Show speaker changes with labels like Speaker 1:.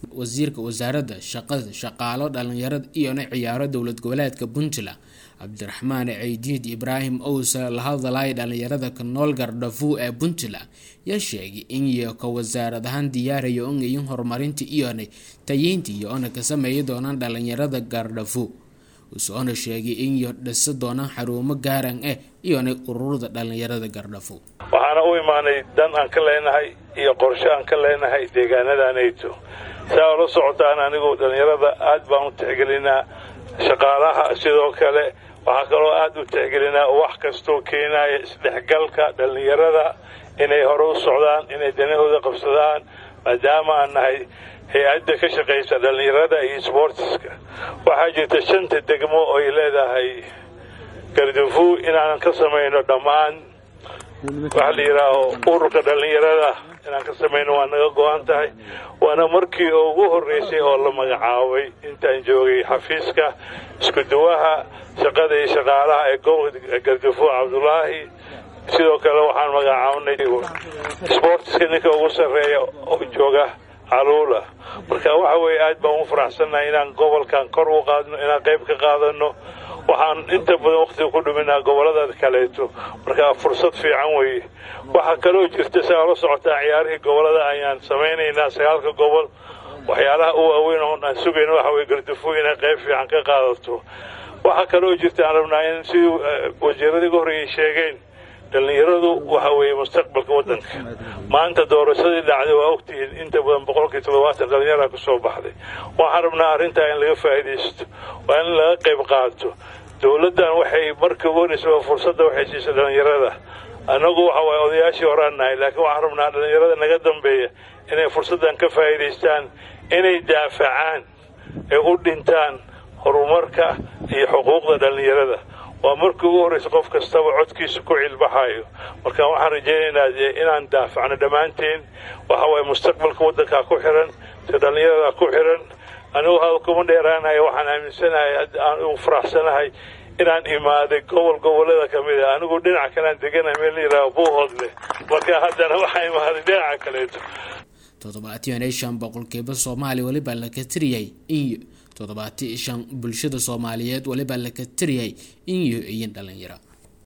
Speaker 1: wasiirka wasaaradda shaqada shaqaalo dhalinyarada iyona ciyaaro dowlad goboleedka puntland cabdiraxmaan ceydiid ibraahim owse la hadalay dhalinyarada ka nool gardhafuu ee puntland yaa sheegay in iyo ka wasaarad ahaan diyaaraya ongayin horumarinta iyona tayeynta iyo ona ka sameeyi doonaan dhalinyarada gardhafuu usoona sheegay in iyo dhisa doonaan xarumo gaaran ah iyona ururada dhalinyarada gardhafuu
Speaker 2: waxaana u imaanay dan aan ka leenahay iyo qorshe aan ka leenahay deegaanadanayto saa ola socotaan anigu dhalinyarada aad baan u tixgelinaa shaqaalaha sidoo kale waxaa kaloo aad u tixgelinaa wax kastoo keenaya isdhexgalka dhallinyarada inay hore u socdaan inay danahooda qabsadaan maadaama aan nahay hay-adda ka shaqaysa dhallinyarada iyo sboortiska waxaa jirta shanta degmo oy leedahay gardafu inaanan ka samayno dhammaan waxa la yidhaaho ururka dhallinyarada inaan ka samayno waa naga go-an tahay waana markii ugu horreysay oo la magacaabay intaan joogay xafiiska isku-duwaha shaqada iyo shaqaalaha ee gobolka gardafu cabdulaahi sidoo kale waxaan magacaabnay sboortiska ninka ugu sarreeya oo jooga caluula marka waxa weeye aad baan u faraxsannahay inaan gobolkan kor u qaadno inaan qayb ka qaadano waxaan inta badan wakhtiga ku dhuminaa gobollada kaleeto marka fursad fiican weeye waxaa kaloo jirta saa la socotaa ciyaarihii gobollada ayaan samaynaynaa sagaalka gobol waxyaalaha u waaweyn oon aan sugayno waxa weye gardafu inay qayb fiican ka qaadato waxaa kaloo jirta aan rabnaa in sidii wasiiradii uga horreeyay sheegeen dhallinyaradu waxa weeye mustaqbalka waddanka maanta doorashadii dhacday waa ogtihiin inta badan boqolkii toddobaatan dhallinyara ku soo baxday waxaan rabnaa arrintaa in laga faa'iidaysto waa in laga qayb qaato dowladdan waxay markii ugu horreysay fursadda waxay siisay dhallinyarada annagu waxa waaye odayaashii horaan nahay laakiin waxaan rabnaa dhallinyarada naga dambeeya inay fursaddan ka faa'iidaystaan inay daafacaan ee u dhintaan horumarka iyo xuquuqda dhallinyarada waa markii ugu horreysa qof kastaba codkiisa ku cilbaxayo marka waxaan rajaynaynaa inaan daafacno dhammaanteen waxa waaye mustaqbalka waddankaa ku xiran si dhallinyarada ku xiran anigu hada kuma dheeraanayo waxaan aaminsanahay aan u faraxsanahay inaan imaaday gobol gobollada ka mid a anigu dhinac kalean deganahay meel la yidhaaho buuhoodle marka haddana waxaa imaaday dhinaca kaleeto
Speaker 1: toddobaatiyan iyo shan boqolkiiba soomaaliya weliba laka tiriyay iyo toddobaati shan bulshada soomaaliyeed weliba laka tiriyay in iyo iyin dhalinyaro